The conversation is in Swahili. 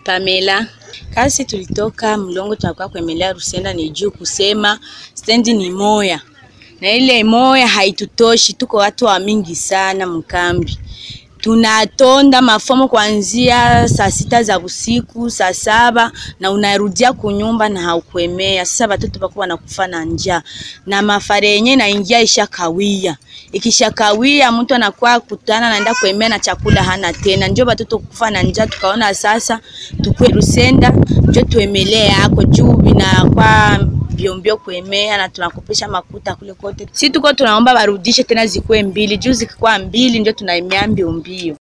Pamela. Kasi tulitoka Mlongo tunakuwa kuemelea Rusenda ni juu kusema stendi ni moya. Na ile moya haitutoshi, tuko watu wa mingi sana mkambi. Tunatonda mafomo kuanzia saa sita za usiku, saa saba na unarudia kunyumba na haukuemea. Sasa watoto bako wanakufa na njaa. Na mafare yenye naingia ishakawia. Ikishakawia mtu anakuwa kutana naenda kuemea na chakula hana tena. Ndio watoto kufa na njaa tukaona sasa tukue Rusenda ndio tuemelee yako juu binakuwa biombio kuemea na tunakopesha makuta kule kote. Si tuko tunaomba barudishe tena zikuwe mbili, juu zikikuwa mbili ndio tunaemea mbio mbio.